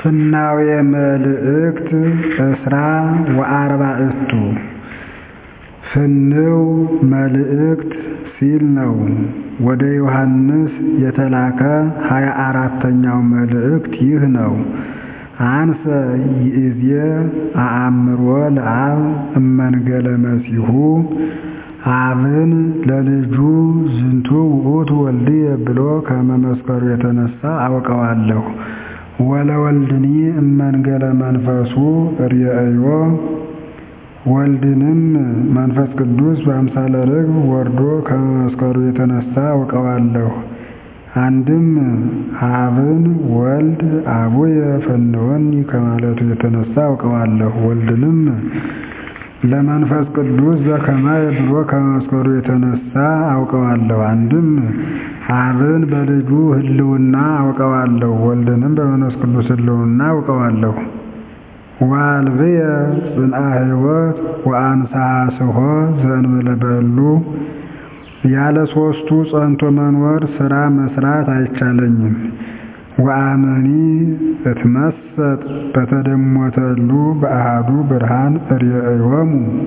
ፍናዌ መልእክት እስራ ወአርባዕቱ ፍንው መልእክት ሲል ነው። ወደ ዮሐንስ የተላከ ሀያ አራተኛው መልእክት ይህ ነው። አንሰ ይእዜ አአምሮ ለአብ እመንገለ መሲሑ አብን ለልጁ ዝንቱ ውእቱ ወልድየ ብሎ ከመመስከሩ የተነሳ አውቀዋለሁ። ወለወልድኒ እመንገለ መንፈሱ ርእዮ ወልድንም መንፈስ ቅዱስ በአምሳለ ርግብ ወርዶ ከመመስከሩ የተነሳ አውቀዋለሁ። አንድም አብን ወልድ አቡየ ፈንወኒ ከማለቱ የተነሳ አውቀዋለሁ። ወልድንም ለመንፈስ ቅዱስ ዘከማየ ብሎ ከመመስከሩ የተነሳ አውቀዋለሁ። አንድም አብን በልጁ ሕልውና አውቀዋለሁ። ወልድንም በመንፈስ ቅዱስ ሕልውና አውቀዋለሁ። ወአልብየ ጽንዓ ሕይወት ወአንሥአ ስሖ ዘእንበለ በሉ ያለ ሦስቱ ጸንቶ መኖር ሥራ መሥራት አይቻለኝም። ወአመኒ እትመሰጥ በተደሞተሉ በአሐዱ ብርሃን ርእዮሙ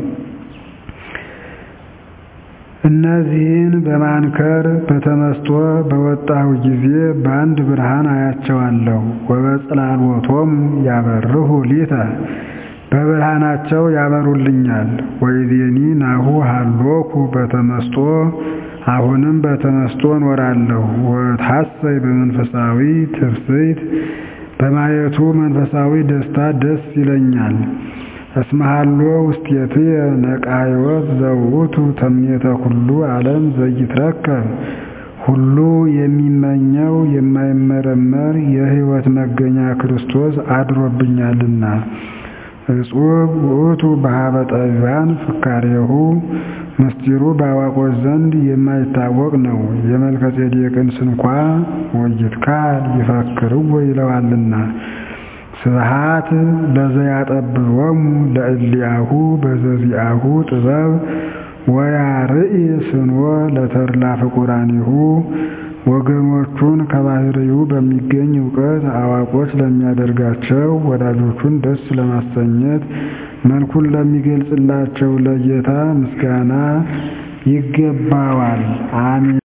እነዚህን በማንከር በተመስጦ በወጣሁ ጊዜ በአንድ ብርሃን አያቸዋለሁ። ወበጽላሎቶሙ ያበርሁ ሊተ በብርሃናቸው ያበሩልኛል። ወይዜኒ ናሁ ሀሎኩ በተመስጦ አሁንም በተመስጦ እኖራለሁ። ወታሰይ በመንፈሳዊ ትፍስሕት በማየቱ መንፈሳዊ ደስታ ደስ ይለኛል። እስመ ሀሎ ውስቴትየ ነቃ ሕይወት ዘውእቱ ተምኔተ ኩሉ ዓለም ዘይትረከብ ሁሉ የሚመኘው የማይመረመር የሕይወት መገኛ ክርስቶስ አድሮብኛልና። እጹብ ውእቱ በኀበ ጠቢባን ፍካሬሁ ምስጢሩ በአዋቆች ዘንድ የማይታወቅ ነው። የመልከ ጼዴቅን ስንኳ ወይትካል ይፈክርዎ ይለዋልና። ስብሐት ለዘያጠብቦሙ ለእሊአሁ በዘዚአሁ ጥበብ ወያርኢ ስንወ ለተድላ ፍቁራኒሁ ወገኖቹን ከባሕርዩ በሚገኝ እውቀት አዋቆች ለሚያደርጋቸው ወዳጆቹን ደስ ለማሰኘት መልኩን ለሚገልጽላቸው ለጌታ ምስጋና ይገባዋል። አሜን።